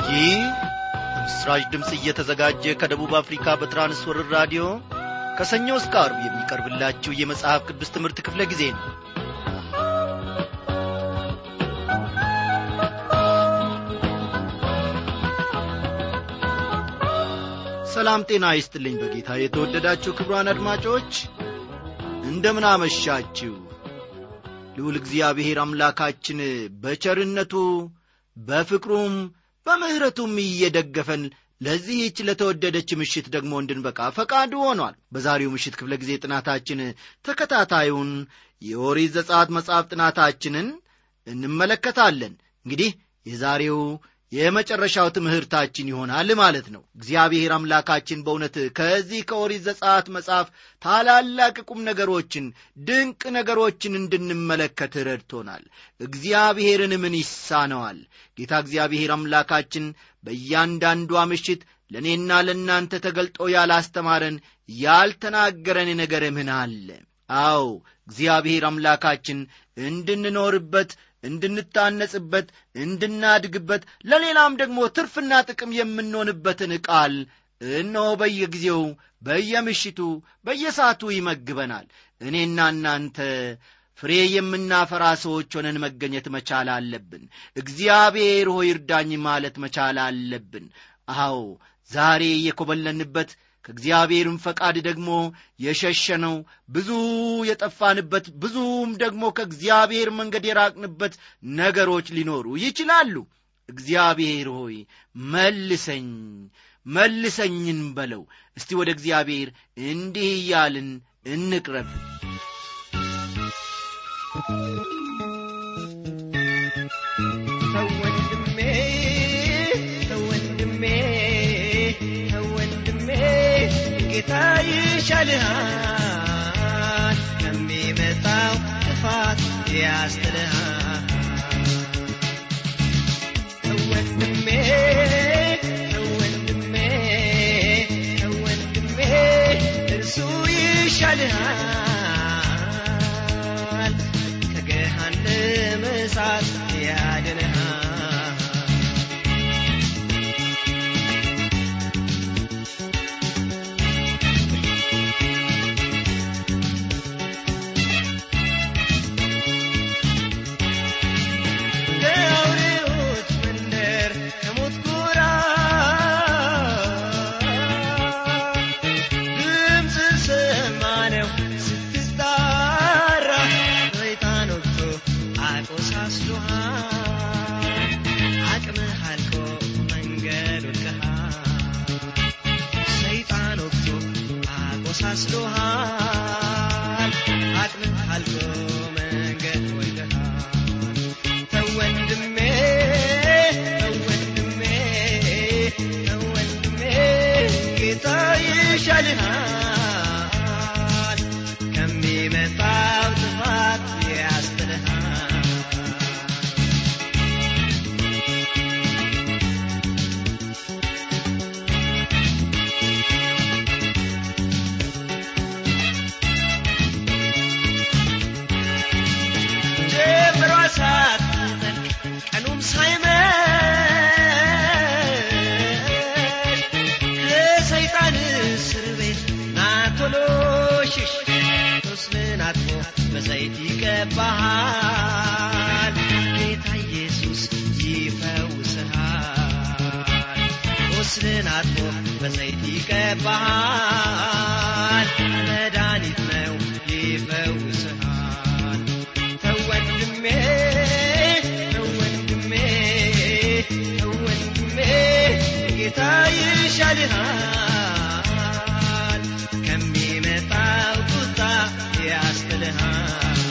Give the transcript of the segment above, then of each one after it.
ይህ ምስራች ድምፅ እየተዘጋጀ ከደቡብ አፍሪካ በትራንስወርር ራዲዮ ከሰኞ እስከ አርብ የሚቀርብላችሁ የመጽሐፍ ቅዱስ ትምህርት ክፍለ ጊዜ ነው ሰላም ጤና ይስጥልኝ በጌታ የተወደዳችሁ ክብሯን አድማጮች እንደምን አመሻችሁ ልዑል እግዚአብሔር አምላካችን በቸርነቱ በፍቅሩም በምሕረቱም እየደገፈን ለዚህች ለተወደደች ምሽት ደግሞ እንድንበቃ ፈቃዱ ሆኗል በዛሬው ምሽት ክፍለ ጊዜ ጥናታችን ተከታታዩን የኦሪት ዘጸአት መጽሐፍ ጥናታችንን እንመለከታለን እንግዲህ የዛሬው የመጨረሻው ትምህርታችን ይሆናል ማለት ነው እግዚአብሔር አምላካችን በእውነት ከዚህ ከኦሪት ዘጸአት መጽሐፍ ታላላቅ ቁም ነገሮችን ድንቅ ነገሮችን እንድንመለከት ረድቶናል እግዚአብሔርን ምን ይሳነዋል ጌታ እግዚአብሔር አምላካችን በእያንዳንዷ ምሽት ለእኔና ለእናንተ ተገልጦ ያላስተማረን ያልተናገረን ነገር ምን አለ አዎ እግዚአብሔር አምላካችን እንድንኖርበት እንድንታነጽበት እንድናድግበት ለሌላም ደግሞ ትርፍና ጥቅም የምንሆንበትን ቃል እነሆ በየጊዜው በየምሽቱ በየሰዓቱ ይመግበናል እኔና እናንተ ፍሬ የምናፈራ ሰዎች ሆነን መገኘት መቻል አለብን እግዚአብሔር ሆይ እርዳኝ ማለት መቻል አለብን አዎ ዛሬ የኮበለንበት ከእግዚአብሔርም ፈቃድ ደግሞ የሸሸነው ብዙ የጠፋንበት ብዙም ደግሞ ከእግዚአብሔር መንገድ የራቅንበት ነገሮች ሊኖሩ ይችላሉ እግዚአብሔር ሆይ መልሰኝ መልሰኝን በለው እስቲ ወደ እግዚአብሔር እንዲህ እያልን እንቅረብ ተወንድሜ ተወንድሜ ተወንድሜ ጌታ ይሻልሃል ከሚመጣው ጥፋት ያስጥልሃል ተወንድሜ ተወንድሜ ተወንድሜ እርሱ ይሻልሃል ከገሃነመ እሳት ያድንሃል ከአውሬዎች መንደር ከሞት ጎራ ድምፅ ሰማነው ስትጣራ ሰይጣን ወግቶ አቆሳስሎሃል አቅምህ አልቆ መንገድ ወድቀሃል ሰይጣን ወግቶ አቆሳስሎሃል አቅምህ አልቆ መንገድ ወድቀሃል ተወንድሜ ተወንድሜ ተወንድሜ ጌታ ይሻልሃል ከሚመጣው ጥፋት ያስጥልሃል ጀምሯ ሳትጠልቅ ቀኑም ሳይመሽ ከሰይጣን እስር ቤት ና ቶሎ ሽሽ ቁስልን አጥፎ በዘይት ይቀባሃል ጌታ ኢየሱስ ይፈውስሃል ቁስልን አጥፎ በዘይት ይቀባሃል መድኃኒት ነው ይፈውስሃል ተወንድሜ ተወንድሜ ተወንድሜ ጌታ ይሻልሃል ከሚመጣው ቁጣ ያስጥልሃል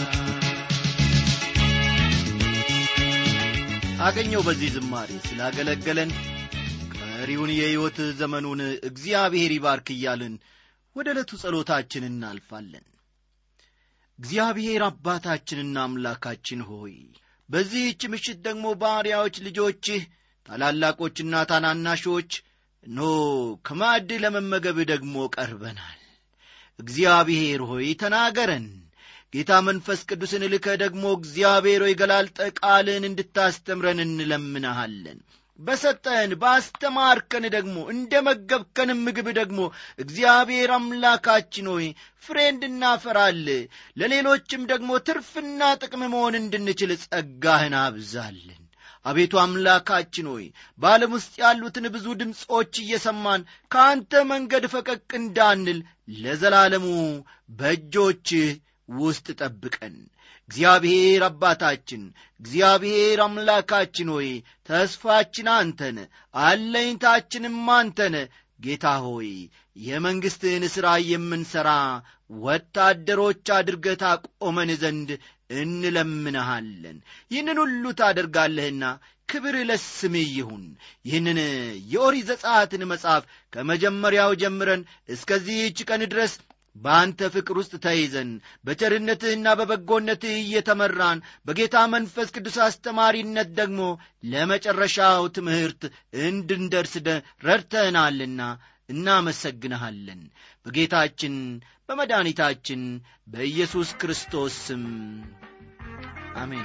አገኘው በዚህ ዝማሬ ስላገለገለን ቀሪውን የሕይወት ዘመኑን እግዚአብሔር ይባርክ እያልን ወደ ዕለቱ ጸሎታችን እናልፋለን እግዚአብሔር አባታችንና አምላካችን ሆይ በዚህች ምሽት ደግሞ ባሪያዎች ልጆችህ ታላላቆችና ታናናሾች ኖ ከማዕድ ለመመገብ ደግሞ ቀርበናል እግዚአብሔር ሆይ ተናገረን ጌታ መንፈስ ቅዱስን ልከ ደግሞ እግዚአብሔር ሆይ ገላልጠ ቃልን እንድታስተምረን እንለምንሃለን በሰጠን ባስተማርከን ደግሞ እንደ መገብከንም ምግብ ደግሞ እግዚአብሔር አምላካችን ሆይ ፍሬ እንድናፈራል ለሌሎችም ደግሞ ትርፍና ጥቅም መሆን እንድንችል ጸጋህን አብዛልን አቤቱ አምላካችን ሆይ በዓለም ውስጥ ያሉትን ብዙ ድምፆች እየሰማን ከአንተ መንገድ ፈቀቅ እንዳንል ለዘላለሙ በእጆችህ ውስጥ ጠብቀን እግዚአብሔር አባታችን እግዚአብሔር አምላካችን ሆይ ተስፋችን አንተነ አለኝታችንም አንተነ ጌታ ሆይ የመንግሥትህን ሥራ የምንሠራ ወታደሮች አድርገህ ታቆመን ዘንድ እንለምንሃለን ይህንን ሁሉ ታደርጋለህና ክብር ለስምህ ይሁን ይህንን የኦሪት ዘጸአትን መጽሐፍ ከመጀመሪያው ጀምረን እስከዚህች ቀን ድረስ በአንተ ፍቅር ውስጥ ተይዘን በቸርነትህና በበጎነትህ እየተመራን በጌታ መንፈስ ቅዱስ አስተማሪነት ደግሞ ለመጨረሻው ትምህርት እንድንደርስ ረድተናልና እናመሰግንሃለን በጌታችን በመድኃኒታችን በኢየሱስ ክርስቶስ ስም አሜን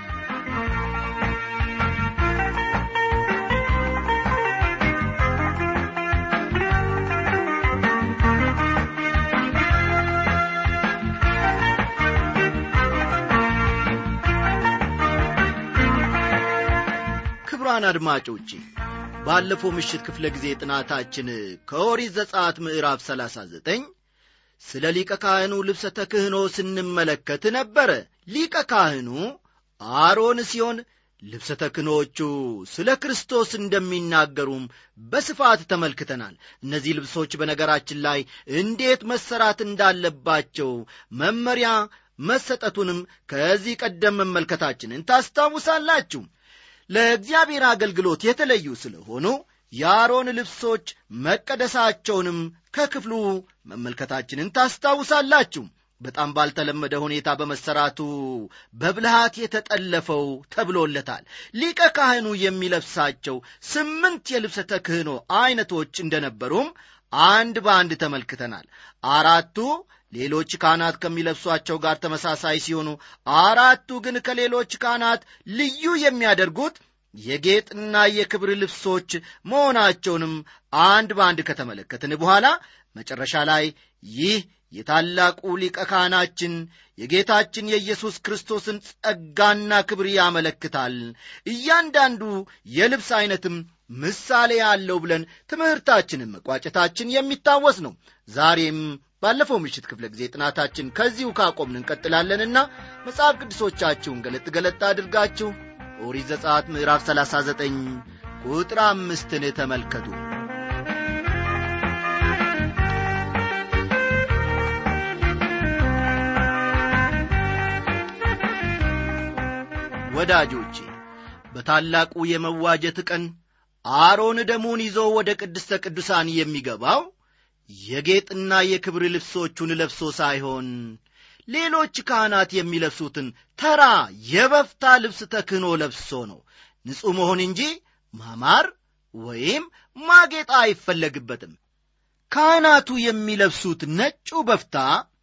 ክቡራን አድማጮቼ ባለፈው ምሽት ክፍለ ጊዜ ጥናታችን ከኦሪት ዘጸአት ምዕራፍ 39 ስለ ሊቀ ካህኑ ልብሰ ተክህኖ ስንመለከት ነበረ ሊቀ ካህኑ አሮን ሲሆን ልብሰ ተክህኖቹ ስለ ክርስቶስ እንደሚናገሩም በስፋት ተመልክተናል እነዚህ ልብሶች በነገራችን ላይ እንዴት መሰራት እንዳለባቸው መመሪያ መሰጠቱንም ከዚህ ቀደም መመልከታችንን ታስታውሳላችሁ ለእግዚአብሔር አገልግሎት የተለዩ ስለሆኑ የአሮን ልብሶች መቀደሳቸውንም ከክፍሉ መመልከታችንን ታስታውሳላችሁ በጣም ባልተለመደ ሁኔታ በመሰራቱ በብልሃት የተጠለፈው ተብሎለታል ሊቀ ካህኑ የሚለብሳቸው ስምንት የልብሰ ተክህኖ ዐይነቶች እንደነበሩም አንድ በአንድ ተመልክተናል አራቱ ሌሎች ካህናት ከሚለብሷቸው ጋር ተመሳሳይ ሲሆኑ አራቱ ግን ከሌሎች ካህናት ልዩ የሚያደርጉት የጌጥና የክብር ልብሶች መሆናቸውንም አንድ በአንድ ከተመለከትን በኋላ መጨረሻ ላይ ይህ የታላቁ ሊቀ ካህናችን የጌታችን የኢየሱስ ክርስቶስን ጸጋና ክብር ያመለክታል እያንዳንዱ የልብስ ዐይነትም ምሳሌ ያለው ብለን ትምህርታችንን መቋጨታችን የሚታወስ ነው ዛሬም ባለፈው ምሽት ክፍለ ጊዜ ጥናታችን ከዚሁ ካቆምን እንቀጥላለንና መጽሐፍ ቅዱሶቻችሁን ገለጥ ገለጥ አድርጋችሁ ኦሪት ዘጸአት ምዕራፍ 39 ቁጥር አምስትን ተመልከቱ ወዳጆቼ በታላቁ የመዋጀት ቀን አሮን ደሙን ይዞ ወደ ቅድስተ ቅዱሳን የሚገባው የጌጥና የክብር ልብሶቹን ለብሶ ሳይሆን ሌሎች ካህናት የሚለብሱትን ተራ የበፍታ ልብስ ተክህኖ ለብሶ ነው ንጹሕ መሆን እንጂ ማማር ወይም ማጌጣ አይፈለግበትም ካህናቱ የሚለብሱት ነጩ በፍታ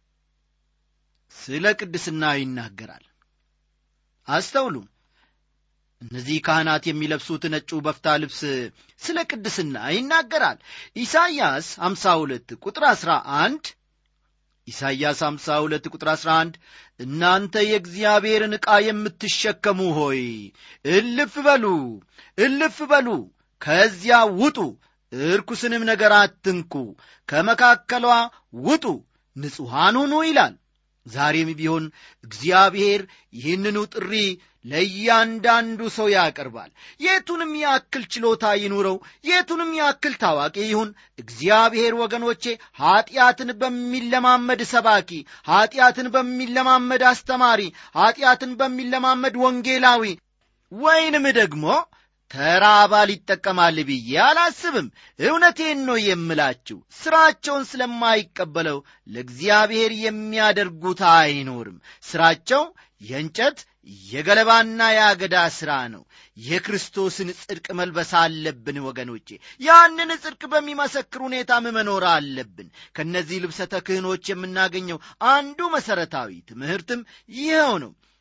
ስለ ቅድስና ይናገራል አስተውሉም እነዚህ ካህናት የሚለብሱት ነጩ በፍታ ልብስ ስለ ቅድስና ይናገራል ኢሳይያስ 52 ቁጥር 11 ኢሳይያስ 52 ቁጥር 11 እናንተ የእግዚአብሔርን ዕቃ የምትሸከሙ ሆይ እልፍ በሉ እልፍ በሉ ከዚያ ውጡ እርኩስንም ነገር አትንኩ ከመካከሏ ውጡ ንጹሐን ሁኑ ይላል ዛሬም ቢሆን እግዚአብሔር ይህንኑ ጥሪ ለእያንዳንዱ ሰው ያቀርባል የቱንም ያክል ችሎታ ይኑረው የቱንም ያክል ታዋቂ ይሁን እግዚአብሔር ወገኖቼ ኀጢአትን በሚለማመድ ሰባኪ ኀጢአትን በሚለማመድ አስተማሪ ኀጢአትን በሚለማመድ ወንጌላዊ ወይንም ደግሞ ተራ አባል ይጠቀማል ብዬ አላስብም እውነቴን ነው የምላችሁ ሥራቸውን ስለማይቀበለው ለእግዚአብሔር የሚያደርጉት አይኖርም ሥራቸው የእንጨት የገለባና የአገዳ ሥራ ነው የክርስቶስን ጽድቅ መልበስ አለብን ወገኖቼ ያንን ጽድቅ በሚመሰክር ሁኔታም መኖር አለብን ከእነዚህ ልብሰ ተክህኖች የምናገኘው አንዱ መሠረታዊ ትምህርትም ይኸው ነው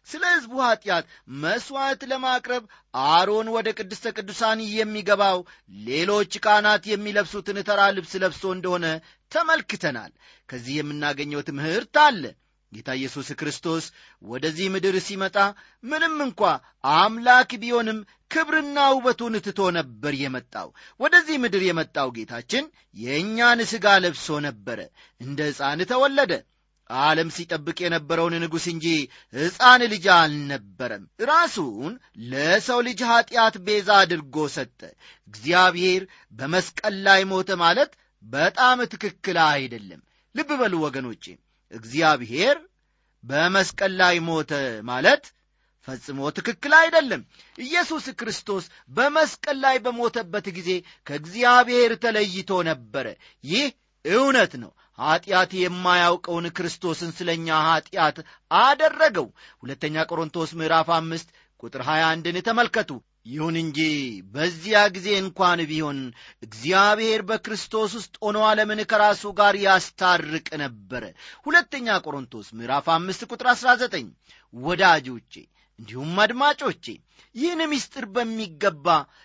ስለ ሕዝቡ ኀጢአት መሥዋዕት ለማቅረብ አሮን ወደ ቅድስተ ቅዱሳን የሚገባው ሌሎች ካህናት የሚለብሱትን ተራ ልብስ ለብሶ እንደሆነ ተመልክተናል። ከዚህ የምናገኘው ትምህርት አለ። ጌታ ኢየሱስ ክርስቶስ ወደዚህ ምድር ሲመጣ ምንም እንኳ አምላክ ቢሆንም ክብርና ውበቱን ትቶ ነበር የመጣው። ወደዚህ ምድር የመጣው ጌታችን የእኛን ሥጋ ለብሶ ነበረ። እንደ ሕፃን ተወለደ። ዓለም ሲጠብቅ የነበረውን ንጉሥ እንጂ ሕፃን ልጅ አልነበረም። ራሱን ለሰው ልጅ ኀጢአት ቤዛ አድርጎ ሰጠ። እግዚአብሔር በመስቀል ላይ ሞተ ማለት በጣም ትክክል አይደለም። ልብ በሉ ወገኖቼ፣ እግዚአብሔር በመስቀል ላይ ሞተ ማለት ፈጽሞ ትክክል አይደለም። ኢየሱስ ክርስቶስ በመስቀል ላይ በሞተበት ጊዜ ከእግዚአብሔር ተለይቶ ነበረ። ይህ እውነት ነው። ኀጢአት የማያውቀውን ክርስቶስን ስለ እኛ ኀጢአት አደረገው። ሁለተኛ ቆሮንቶስ ምዕራፍ አምስት ቁጥር 21ን ተመልከቱ። ይሁን እንጂ በዚያ ጊዜ እንኳን ቢሆን እግዚአብሔር በክርስቶስ ውስጥ ሆኖ ዓለምን ከራሱ ጋር ያስታርቅ ነበረ። ሁለተኛ ቆሮንቶስ ምዕራፍ አምስት ቁጥር 19 ወዳጆቼ እንዲሁም አድማጮቼ ይህን ምስጢር በሚገባ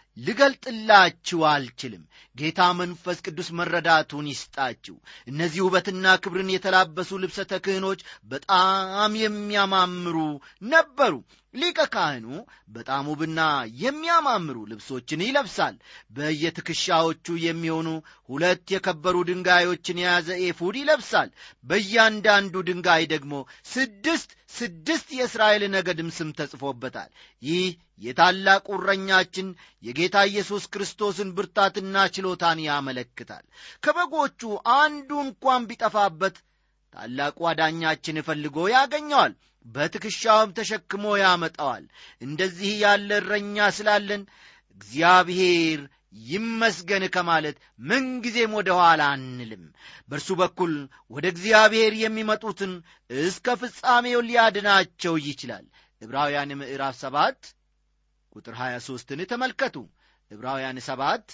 ልገልጥላችሁ አልችልም። ጌታ መንፈስ ቅዱስ መረዳቱን ይስጣችሁ። እነዚህ ውበትና ክብርን የተላበሱ ልብሰ ተክህኖች በጣም የሚያማምሩ ነበሩ። ሊቀ ካህኑ በጣም ውብና የሚያማምሩ ልብሶችን ይለብሳል። በየትከሻዎቹ የሚሆኑ ሁለት የከበሩ ድንጋዮችን የያዘ ኤፉድ ይለብሳል። በእያንዳንዱ ድንጋይ ደግሞ ስድስት ስድስት የእስራኤል ነገድም ስም ተጽፎበታል። ይህ የታላቁ እረኛችን የጌታ ኢየሱስ ክርስቶስን ብርታትና ችሎታን ያመለክታል። ከበጎቹ አንዱ እንኳን ቢጠፋበት ታላቁ አዳኛችን ፈልጎ ያገኘዋል፣ በትከሻውም ተሸክሞ ያመጣዋል። እንደዚህ ያለ እረኛ ስላለን እግዚአብሔር ይመስገን ከማለት ምንጊዜም ወደ ኋላ አንልም። በእርሱ በኩል ወደ እግዚአብሔር የሚመጡትን እስከ ፍጻሜው ሊያድናቸው ይችላል። ዕብራውያን ምዕራፍ ሰባት ቁጥር 23ን ተመልከቱ። ዕብራውያን ሰባት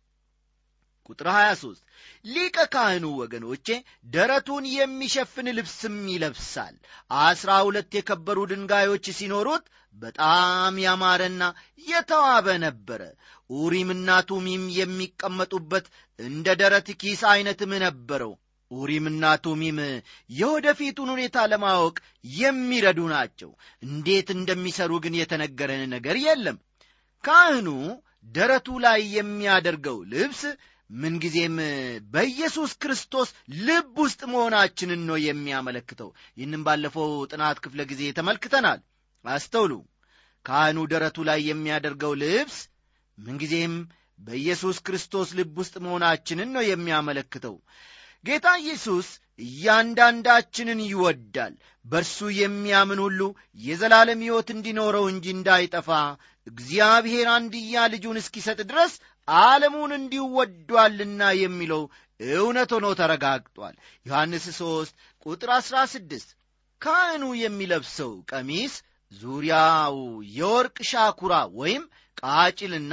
ቁጥር 23 ሊቀ ካህኑ ወገኖቼ ደረቱን የሚሸፍን ልብስም ይለብሳል። አስራ ሁለት የከበሩ ድንጋዮች ሲኖሩት በጣም ያማረና የተዋበ ነበረ። ኡሪምና ቱሚም የሚቀመጡበት እንደ ደረት ኪስ ዐይነትም ነበረው። ኡሪምና ቱሚም የወደፊቱን ሁኔታ ለማወቅ የሚረዱ ናቸው። እንዴት እንደሚሰሩ ግን የተነገረን ነገር የለም። ካህኑ ደረቱ ላይ የሚያደርገው ልብስ ምንጊዜም በኢየሱስ ክርስቶስ ልብ ውስጥ መሆናችንን ነው የሚያመለክተው። ይህንም ባለፈው ጥናት ክፍለ ጊዜ ተመልክተናል። አስተውሉ። ካህኑ ደረቱ ላይ የሚያደርገው ልብስ ምንጊዜም በኢየሱስ ክርስቶስ ልብ ውስጥ መሆናችንን ነው የሚያመለክተው። ጌታ ኢየሱስ እያንዳንዳችንን ይወዳል። በእርሱ የሚያምን ሁሉ የዘላለም ሕይወት እንዲኖረው እንጂ እንዳይጠፋ እግዚአብሔር አንድያ ልጁን እስኪሰጥ ድረስ ዓለሙን እንዲሁ ወዷልና የሚለው እውነት ሆኖ ተረጋግጧል። ዮሐንስ 3 ቁጥር 16 ካህኑ የሚለብሰው ቀሚስ ዙሪያው የወርቅ ሻኩራ ወይም ቃጭልና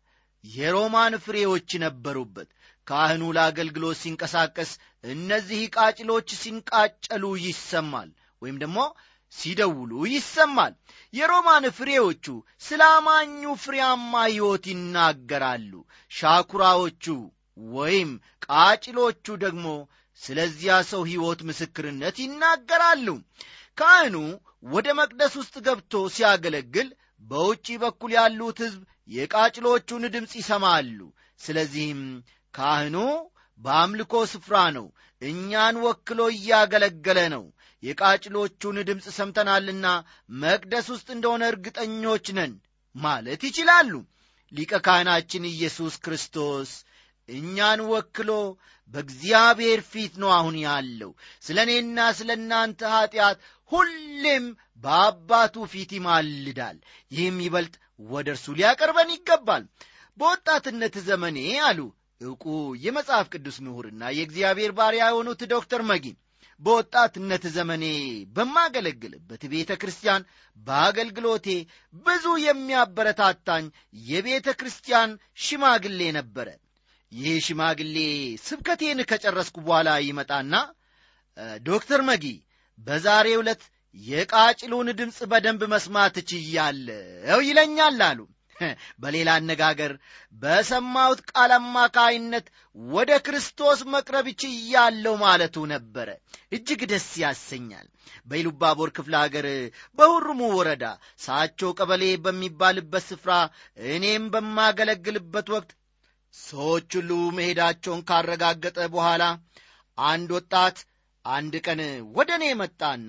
የሮማን ፍሬዎች ነበሩበት። ካህኑ ለአገልግሎት ሲንቀሳቀስ እነዚህ ቃጭሎች ሲንቃጨሉ ይሰማል ወይም ደግሞ ሲደውሉ ይሰማል። የሮማን ፍሬዎቹ ስለ አማኙ ፍሬያማ ሕይወት ይናገራሉ። ሻኩራዎቹ ወይም ቃጭሎቹ ደግሞ ስለዚያ ሰው ሕይወት ምስክርነት ይናገራሉ። ካህኑ ወደ መቅደስ ውስጥ ገብቶ ሲያገለግል በውጪ በኩል ያሉት ሕዝብ የቃጭሎቹን ድምፅ ይሰማሉ። ስለዚህም ካህኑ በአምልኮ ስፍራ ነው፣ እኛን ወክሎ እያገለገለ ነው። የቃጭሎቹን ድምፅ ሰምተናልና መቅደስ ውስጥ እንደሆነ እርግጠኞች ነን ማለት ይችላሉ። ሊቀ ካህናችን ኢየሱስ ክርስቶስ እኛን ወክሎ በእግዚአብሔር ፊት ነው አሁን ያለው። ስለ እኔና ስለ እናንተ ኀጢአት ሁሌም በአባቱ ፊት ይማልዳል። ይህም ይበልጥ ወደ እርሱ ሊያቀርበን ይገባል። በወጣትነት ዘመኔ አሉ ዕውቁ የመጽሐፍ ቅዱስ ምሁርና የእግዚአብሔር ባሪያ የሆኑት ዶክተር መጊ በወጣትነት ዘመኔ በማገለግልበት ቤተ ክርስቲያን በአገልግሎቴ ብዙ የሚያበረታታኝ የቤተ ክርስቲያን ሽማግሌ ነበረ። ይህ ሽማግሌ ስብከቴን ከጨረስኩ በኋላ ይመጣና ዶክተር መጊ በዛሬ ዕለት የቃጭሉን ድምፅ በደንብ መስማት ችያለሁ ይለኛል አሉ በሌላ አነጋገር በሰማሁት ቃል አማካይነት ወደ ክርስቶስ መቅረብ ችያለሁ ማለቱ ነበረ እጅግ ደስ ያሰኛል በኢሉባቦር ክፍለ አገር በሁሩሙ ወረዳ ሳቾ ቀበሌ በሚባልበት ስፍራ እኔም በማገለግልበት ወቅት ሰዎች ሁሉ መሄዳቸውን ካረጋገጠ በኋላ አንድ ወጣት አንድ ቀን ወደ እኔ መጣና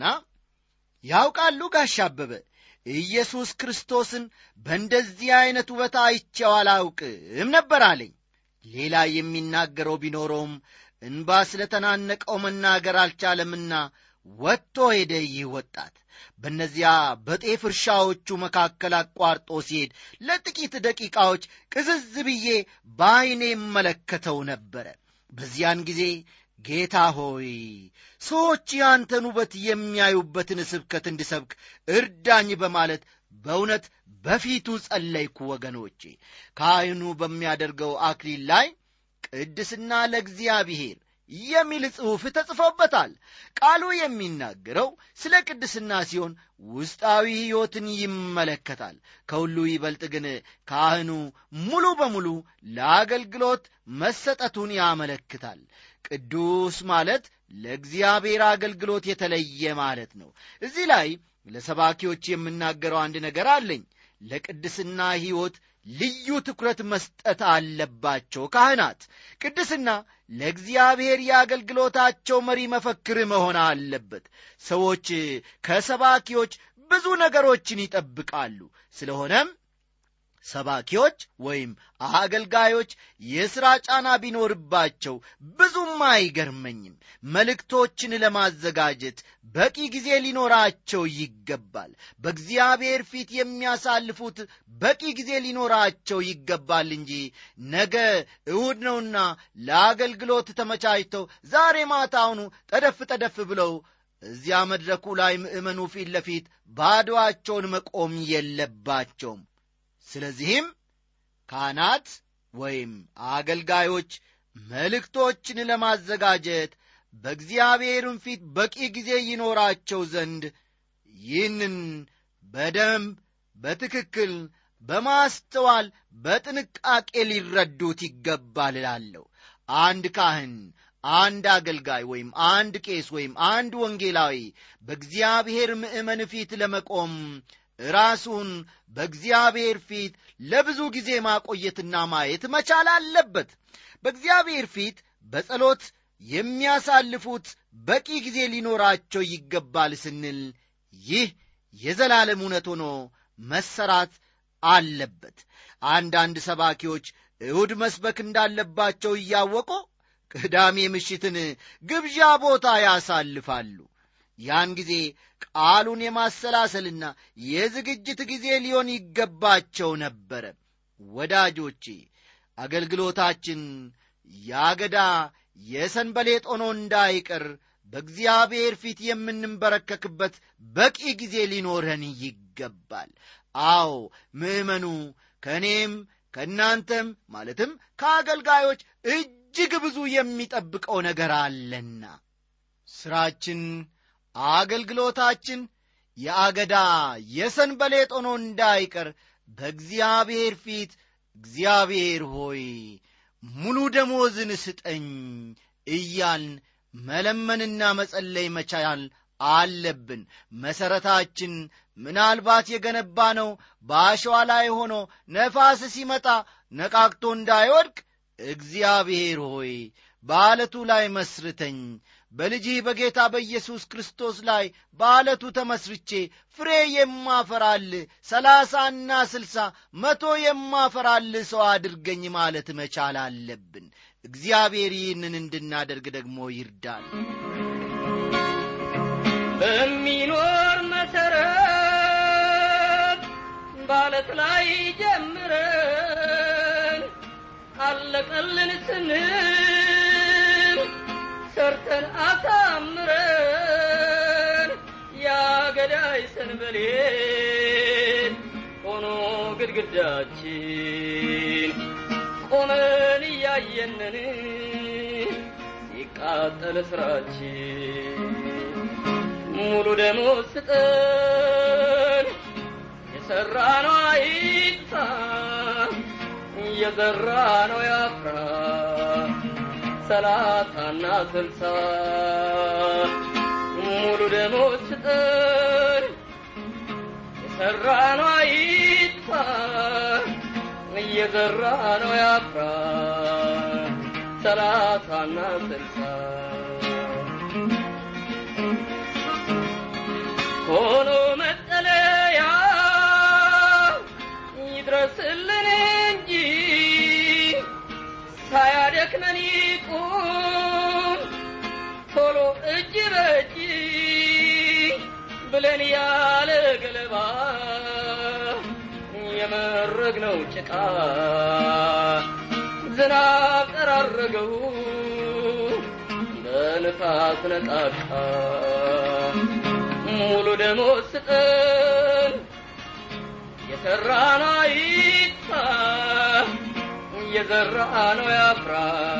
ያውቃሉ ጋሽ አበበ ኢየሱስ ክርስቶስን በእንደዚህ ዐይነት ውበት አይቼው አላውቅም ነበር አለኝ ሌላ የሚናገረው ቢኖረውም እንባ ስለ ተናነቀው መናገር አልቻለምና ወጥቶ ሄደ ይህ ወጣት በእነዚያ በጤፍ እርሻዎቹ መካከል አቋርጦ ሲሄድ ለጥቂት ደቂቃዎች ቅዝዝ ብዬ በዐይኔ እመለከተው ነበረ በዚያን ጊዜ ጌታ ሆይ ሰዎች ያንተን ውበት የሚያዩበትን ስብከት እንድሰብክ እርዳኝ በማለት በእውነት በፊቱ ጸለይኩ ወገኖቼ ካህኑ በሚያደርገው አክሊል ላይ ቅድስና ለእግዚአብሔር የሚል ጽሑፍ ተጽፎበታል ቃሉ የሚናገረው ስለ ቅድስና ሲሆን ውስጣዊ ሕይወትን ይመለከታል ከሁሉ ይበልጥ ግን ካህኑ ሙሉ በሙሉ ለአገልግሎት መሰጠቱን ያመለክታል ቅዱስ ማለት ለእግዚአብሔር አገልግሎት የተለየ ማለት ነው እዚህ ላይ ለሰባኪዎች የምናገረው አንድ ነገር አለኝ ለቅድስና ሕይወት ልዩ ትኩረት መስጠት አለባቸው ካህናት ቅድስና ለእግዚአብሔር የአገልግሎታቸው መሪ መፈክር መሆን አለበት ሰዎች ከሰባኪዎች ብዙ ነገሮችን ይጠብቃሉ ስለሆነም ሰባኪዎች ወይም አገልጋዮች የሥራ ጫና ቢኖርባቸው ብዙም አይገርመኝም መልእክቶችን ለማዘጋጀት በቂ ጊዜ ሊኖራቸው ይገባል በእግዚአብሔር ፊት የሚያሳልፉት በቂ ጊዜ ሊኖራቸው ይገባል እንጂ ነገ እሁድ ነውና ለአገልግሎት ተመቻችተው ዛሬ ማታውኑ ጠደፍ ጠደፍ ብለው እዚያ መድረኩ ላይ ምእመኑ ፊት ለፊት ባዶአቸውን መቆም የለባቸውም ስለዚህም ካህናት ወይም አገልጋዮች መልእክቶችን ለማዘጋጀት በእግዚአብሔርም ፊት በቂ ጊዜ ይኖራቸው ዘንድ ይህንን በደንብ በትክክል በማስተዋል በጥንቃቄ ሊረዱት ይገባል እላለሁ አንድ ካህን አንድ አገልጋይ ወይም አንድ ቄስ ወይም አንድ ወንጌላዊ በእግዚአብሔር ምእመን ፊት ለመቆም ራሱን በእግዚአብሔር ፊት ለብዙ ጊዜ ማቆየትና ማየት መቻል አለበት በእግዚአብሔር ፊት በጸሎት የሚያሳልፉት በቂ ጊዜ ሊኖራቸው ይገባል ስንል ይህ የዘላለም እውነት ሆኖ መሰራት አለበት አንዳንድ ሰባኪዎች እሁድ መስበክ እንዳለባቸው እያወቁ ቅዳሜ ምሽትን ግብዣ ቦታ ያሳልፋሉ ያን ጊዜ ቃሉን የማሰላሰልና የዝግጅት ጊዜ ሊሆን ይገባቸው ነበረ ወዳጆቼ አገልግሎታችን ያገዳ የሰንበሌጥ ሆኖ እንዳይቀር በእግዚአብሔር ፊት የምንንበረከክበት በቂ ጊዜ ሊኖረን ይገባል አዎ ምዕመኑ ከእኔም ከእናንተም ማለትም ከአገልጋዮች እጅግ ብዙ የሚጠብቀው ነገር አለና ሥራችን አገልግሎታችን የአገዳ የሰንበሌጥ ሆኖ እንዳይቀር በእግዚአብሔር ፊት እግዚአብሔር ሆይ ሙሉ ደሞዝን ስጠኝ እያልን መለመንና መጸለይ መቻል አለብን መሠረታችን ምናልባት የገነባ ነው በአሸዋ ላይ ሆኖ ነፋስ ሲመጣ ነቃቅቶ እንዳይወድቅ እግዚአብሔር ሆይ በዓለቱ ላይ መስርተኝ በልጅህ በጌታ በኢየሱስ ክርስቶስ ላይ በዓለቱ ተመስርቼ ፍሬ የማፈራል ሰላሳና ስልሳ መቶ የማፈራል ሰው አድርገኝ ማለት መቻል አለብን እግዚአብሔር ይህንን እንድናደርግ ደግሞ ይርዳል በሚኖር መሰረት ባለት ላይ ጀምረን አለቀልን ስንል ሰርተን አሳምረን ያገዳይ ሰንበሌት ሆኖ ግድግዳችን ቆመን እያየንን ሲቃጠል ስራችን ሙሉ ደሞዝ ስጠን የሰራ ነው አይጥፋ የዘራ ነው ያፍራ ሰላሳና ስልሳ ሙሉ ደሞዝ ስጠን የሰራ ነው አይጥፋ እየዘራ ነው ያፍራ ሰላሳና ስልሳ ሆኖ መጠለያ ይድረስልን እንጂ ሳያደክመን ይቁም ቶሎ እጅ በእጅ ብለን ያለ ገለባ የመረግነው ጭቃ ዝናብ ጠራረገው በንፋስ ነጣቃ ሙሉ ደሞዝ ስጠን የሰራ ነው ይጥፋ የዘራ ነው ያፍራ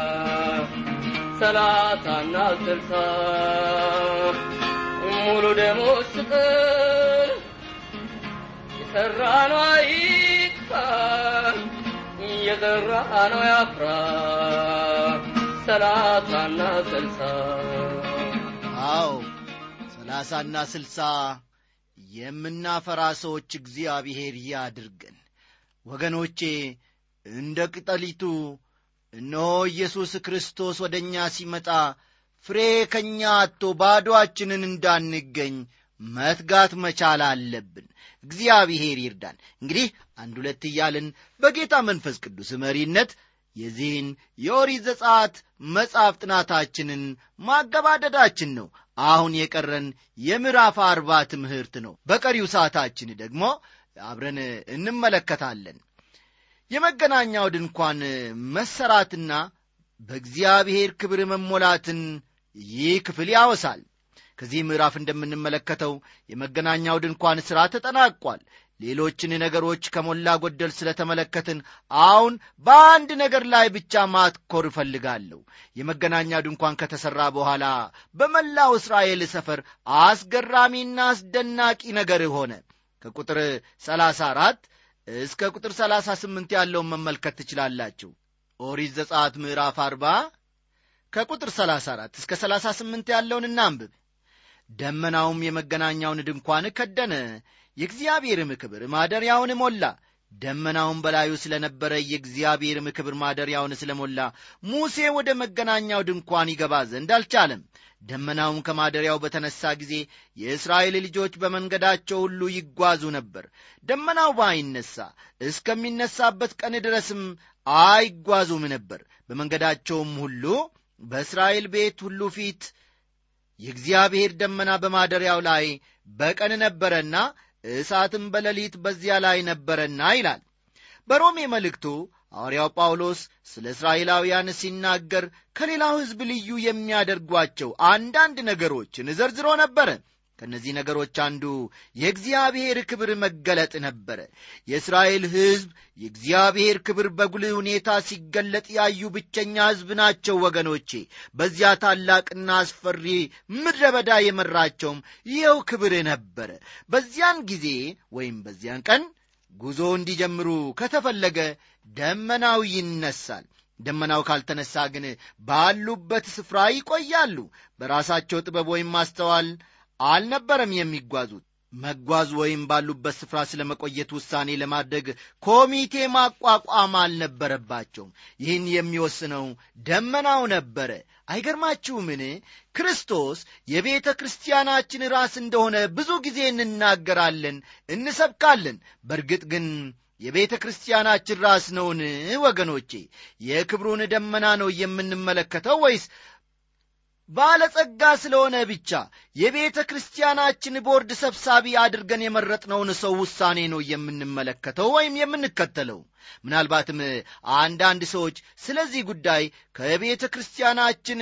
ሰላሳና ስልሳ ሙሉ ደሞዝ ስጠን የሰራ ነው ይጥፋ የዘራ ነው ያፍራ ሰላሳና ስልሳ አዎ ሰላሳና ስልሳ የምናፈራ ሰዎች እግዚአብሔር ያድርገን ወገኖቼ እንደ ቅጠሊቱ እነሆ ኢየሱስ ክርስቶስ ወደ እኛ ሲመጣ ፍሬ ከእኛ አጥቶ ባዶአችንን እንዳንገኝ መትጋት መቻል አለብን እግዚአብሔር ይርዳን እንግዲህ አንድ ሁለት እያልን በጌታ መንፈስ ቅዱስ መሪነት የዚህን የኦሪት ዘጸአት መጽሐፍ ጥናታችንን ማገባደዳችን ነው አሁን የቀረን የምዕራፍ አርባ ትምህርት ነው በቀሪው ሰዓታችን ደግሞ አብረን እንመለከታለን የመገናኛው ድንኳን መሰራትና በእግዚአብሔር ክብር መሞላትን ይህ ክፍል ያወሳል ከዚህ ምዕራፍ እንደምንመለከተው የመገናኛው ድንኳን ሥራ ተጠናቋል ሌሎችን ነገሮች ከሞላ ጎደል ስለተመለከትን አሁን በአንድ ነገር ላይ ብቻ ማትኮር እፈልጋለሁ የመገናኛ ድንኳን ከተሠራ በኋላ በመላው እስራኤል ሰፈር አስገራሚና አስደናቂ ነገር ሆነ ከቁጥር 34 እስከ ቁጥር 38 ያለውን መመልከት ትችላላችሁ ኦሪት ዘጸአት ምዕራፍ 40 ከቁጥር 34 እስከ 38 ያለውን እናንብብ ደመናውም የመገናኛውን ድንኳን ከደነ የእግዚአብሔርም ክብር ማደሪያውን ሞላ ደመናውን በላዩ ስለ ነበረ የእግዚአብሔርም ክብር ማደሪያውን ስለ ሞላ ሙሴ ወደ መገናኛው ድንኳን ይገባ ዘንድ አልቻለም ደመናውም ከማደሪያው በተነሳ ጊዜ የእስራኤል ልጆች በመንገዳቸው ሁሉ ይጓዙ ነበር ደመናው ባይነሳ እስከሚነሳበት ቀን ድረስም አይጓዙም ነበር በመንገዳቸውም ሁሉ በእስራኤል ቤት ሁሉ ፊት የእግዚአብሔር ደመና በማደሪያው ላይ በቀን ነበረና እሳትም በሌሊት በዚያ ላይ ነበረና ይላል በሮሜ መልእክቱ ሐዋርያው ጳውሎስ ስለ እስራኤላውያን ሲናገር ከሌላው ሕዝብ ልዩ የሚያደርጓቸው አንዳንድ ነገሮችን ዘርዝሮ ነበረ ከእነዚህ ነገሮች አንዱ የእግዚአብሔር ክብር መገለጥ ነበረ የእስራኤል ሕዝብ የእግዚአብሔር ክብር በጉልህ ሁኔታ ሲገለጥ ያዩ ብቸኛ ሕዝብ ናቸው ወገኖቼ በዚያ ታላቅና አስፈሪ ምድረ በዳ የመራቸውም ይኸው ክብር ነበረ በዚያን ጊዜ ወይም በዚያን ቀን ጉዞ እንዲጀምሩ ከተፈለገ ደመናው ይነሳል ደመናው ካልተነሳ ግን ባሉበት ስፍራ ይቆያሉ በራሳቸው ጥበብ ወይም ማስተዋል አልነበረም የሚጓዙት መጓዝ ወይም ባሉበት ስፍራ ስለ መቆየት ውሳኔ ለማድረግ ኮሚቴ ማቋቋም አልነበረባቸውም ይህን የሚወስነው ደመናው ነበረ አይገርማችሁምን ክርስቶስ የቤተ ክርስቲያናችን ራስ እንደሆነ ብዙ ጊዜ እንናገራለን እንሰብካለን በእርግጥ ግን የቤተ ክርስቲያናችን ራስ ነውን ወገኖቼ የክብሩን ደመና ነው የምንመለከተው ወይስ ባለጸጋ ስለሆነ ብቻ የቤተ ክርስቲያናችን ቦርድ ሰብሳቢ አድርገን የመረጥነውን ሰው ውሳኔ ነው የምንመለከተው ወይም የምንከተለው ምናልባትም አንዳንድ ሰዎች ስለዚህ ጉዳይ ከቤተ ክርስቲያናችን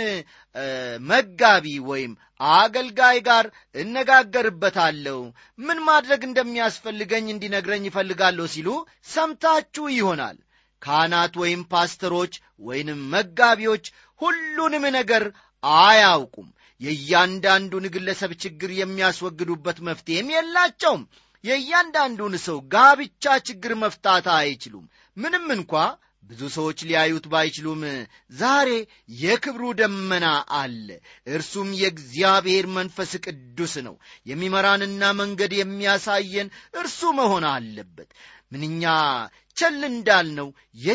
መጋቢ ወይም አገልጋይ ጋር እነጋገርበታለሁ ምን ማድረግ እንደሚያስፈልገኝ እንዲነግረኝ ይፈልጋለሁ ሲሉ ሰምታችሁ ይሆናል ካህናት ወይም ፓስተሮች ወይንም መጋቢዎች ሁሉንም ነገር አያውቁም የእያንዳንዱን ግለሰብ ችግር የሚያስወግዱበት መፍትሔም የላቸውም የእያንዳንዱን ሰው ጋብቻ ችግር መፍታት አይችሉም ምንም እንኳ ብዙ ሰዎች ሊያዩት ባይችሉም ዛሬ የክብሩ ደመና አለ እርሱም የእግዚአብሔር መንፈስ ቅዱስ ነው የሚመራንና መንገድ የሚያሳየን እርሱ መሆን አለበት ምንኛ ቸል እንዳልነው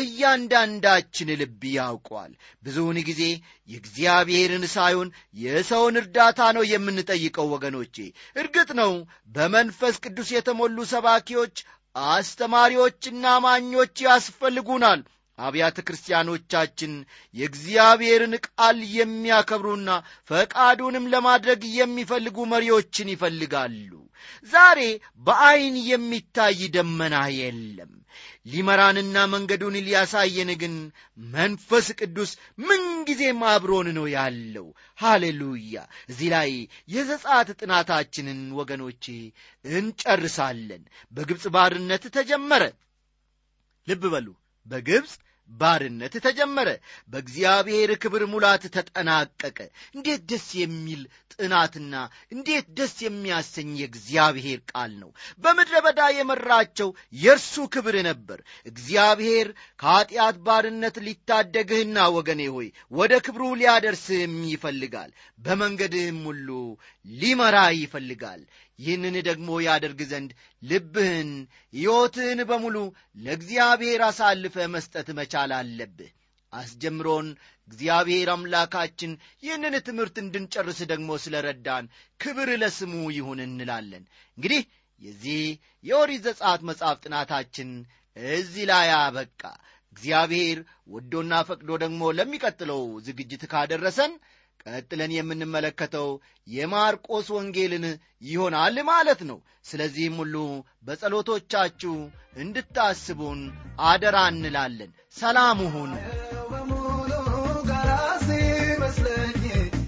የእያንዳንዳችን ልብ ያውቀዋል ብዙውን ጊዜ የእግዚአብሔርን ሳይሆን የሰውን እርዳታ ነው የምንጠይቀው ወገኖቼ እርግጥ ነው በመንፈስ ቅዱስ የተሞሉ ሰባኪዎች አስተማሪዎችና አማኞች ያስፈልጉናል አብያተ ክርስቲያኖቻችን የእግዚአብሔርን ቃል የሚያከብሩና ፈቃዱንም ለማድረግ የሚፈልጉ መሪዎችን ይፈልጋሉ ዛሬ በዐይን የሚታይ ደመና የለም ሊመራንና መንገዱን ሊያሳየን ግን መንፈስ ቅዱስ ምንጊዜም አብሮን ነው ያለው ሃሌሉያ እዚህ ላይ የዘጻት ጥናታችንን ወገኖቼ እንጨርሳለን በግብፅ ባርነት ተጀመረ ልብ በሉ በግብፅ ባርነት ተጀመረ በእግዚአብሔር ክብር ሙላት ተጠናቀቀ እንዴት ደስ የሚል ጥናትና እንዴት ደስ የሚያሰኝ የእግዚአብሔር ቃል ነው በምድረ በዳ የመራቸው የእርሱ ክብር ነበር እግዚአብሔር ከኀጢአት ባርነት ሊታደግህና ወገኔ ሆይ ወደ ክብሩ ሊያደርስህም ይፈልጋል በመንገድህም ሁሉ ሊመራ ይፈልጋል ይህንን ደግሞ ያደርግ ዘንድ ልብህን ሕይወትህን በሙሉ ለእግዚአብሔር አሳልፈ መስጠት መቻል አለብህ አስጀምሮን እግዚአብሔር አምላካችን ይህንን ትምህርት እንድንጨርስ ደግሞ ስለ ረዳን ክብር ለስሙ ይሁን እንላለን እንግዲህ የዚህ የኦሪት ዘጸአት መጽሐፍ ጥናታችን እዚህ ላይ አበቃ እግዚአብሔር ወዶና ፈቅዶ ደግሞ ለሚቀጥለው ዝግጅት ካደረሰን ቀጥለን የምንመለከተው የማርቆስ ወንጌልን ይሆናል ማለት ነው ስለዚህም ሁሉ በጸሎቶቻችሁ እንድታስቡን አደራ እንላለን ሰላም ሁኑ በሙሉ ጋራ ሲመስለኝ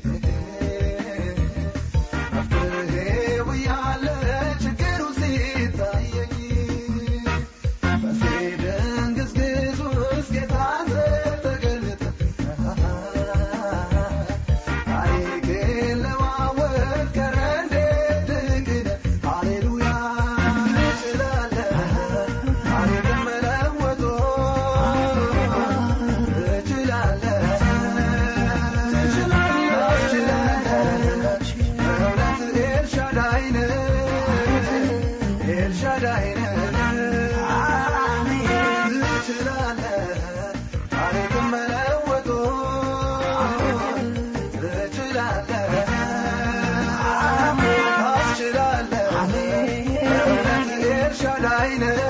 መፍትሄው እያለ ችግሩ ሲታየኝ በዚህ ድንግዝግዝ ውስጥ ጌታ ተገለጠ ታሪኬን ለዋወጥ ቀረ እንዴት ድንቅ ነህ ሃሌሉያ ትችላለህ ታሪክን መለወጥ ትችላለህ ትችላለህ እውነት ኤልሻዳይ ነህ ኤልሻዳይ ነህ ትችላለህ ታሪክን መለወጥ ትችላለህ ታስችላለህ እውነት ኤልሻዳይ ነህ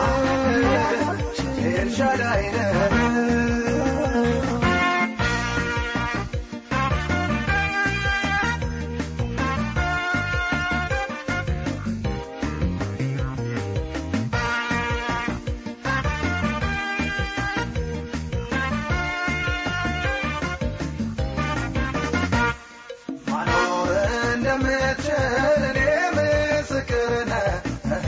ኤልሻዳይ ነህ ማኖር እንደምትችል እኔ ምስክር ነህ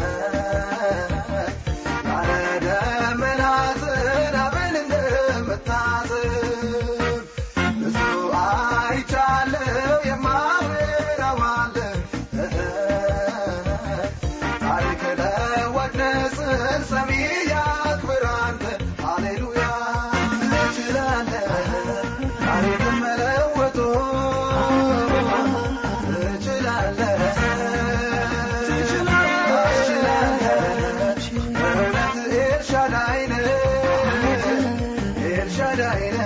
ያለ ደመና ዝናብን እንደምታዝብ ብዙ አይቻለሁ የማወራው አለ ታሪክ ለዋጭ ንስር ሰሚ ያክብር አንተ ሃሌሉያ ትችላለህ ታሪክን መለወጡ ትችላለህ ትችላለህ እውነት ኤልሻዳይ ነህ ኤልሻዳይ ነህ